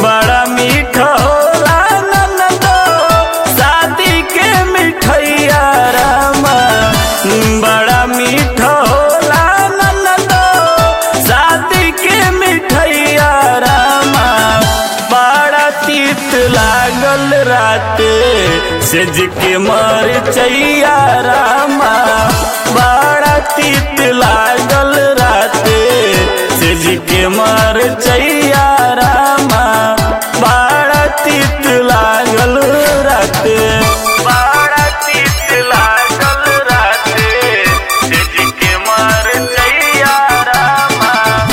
बड़ा मीठा होला ननदो शादी के मिठैया रामा बड़ा मीठा होला ननदो शादी के मिठैया रामा बड़ा तीत लागल राते सेज के मर चैया रामा बड़ा तीत लागल राते सेज के मर चैया रामा बड़ा तीत लागल राते बड़ा तीत लागल राते सेज के मर चैया रामा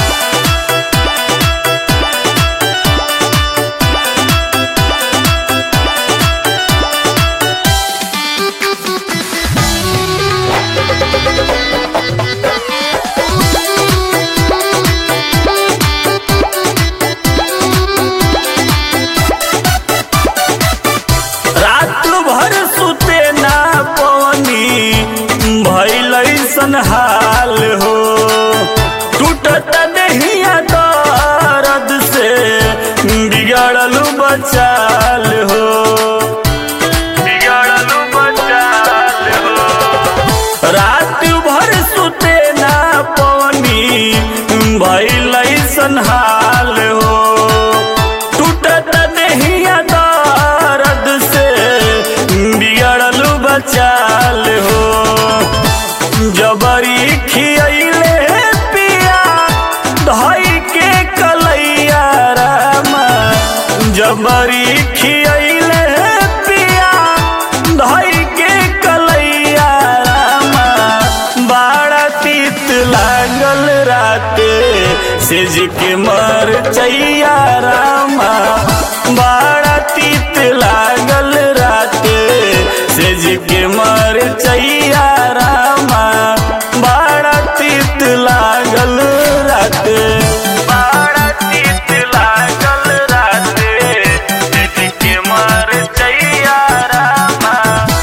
रात भर सुते ना पवनी भइल ऐसन हाल हो टूटत देहिया दर्द से बिगड़ल बचाल हो बिगड़ल बचाल हो रात भर सुते ना पवनी भइल ऐसन हाल हो टूटत देहिया दर्द से बिगड़ल बचाल हो जबरी खियले पिया धई के कलैया रामा जबरी खियले पिया धई के कलैया रामा बड़ा तीत लागल राते सेज के मर चैया रामा बड़ा तीत लागल राते सेज के मर चैया रामा बड़ा तीत लागल राते बड़ा तीत लागल राते सेज के मर चैया रामा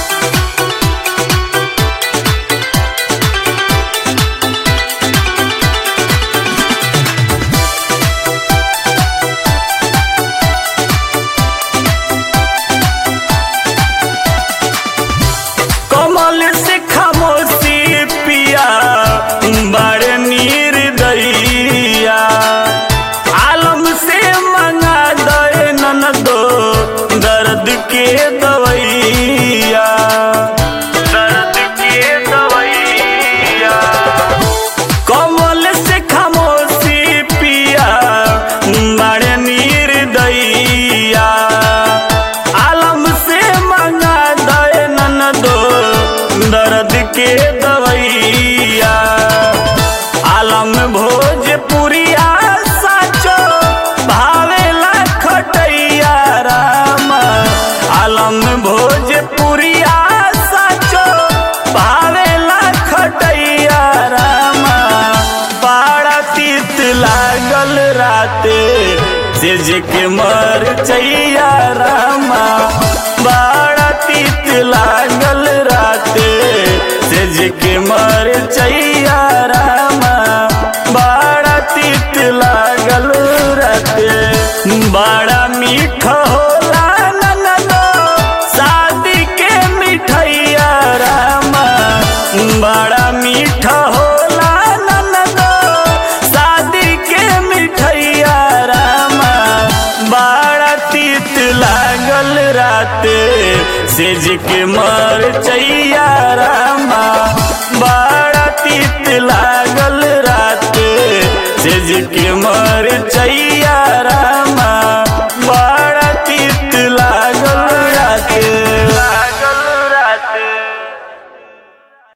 कमल से खामोशी पिया बड़ नीर दैया आलम से मंगा दे ननदो दर्द के दवैया दर्द के दवैया कमल से खामोशी पिया बड़ नीर दैया आलम से मंगा दे ननदो दर्द के दवैया आलम भोजपुरिया साचो भावेला खटैया रामा आलम भोजपुरिया साचो भावेला खटैया रामा बड़ा तीत लागल राते सेज के मर चैया रामा बड़ा तीत लागल राते सेज के मर चैया रामा बड़ा तीत लागल राते बड़ा मीठा होला ननदो शादी के मिठैया रामा बड़ा मीठा होला ननदो शादी के मिठैया रामा बड़ा तीत लागल राते सेज के मर चैया रामा बड़ा तीत लागल राते सेज के मर चैया रामा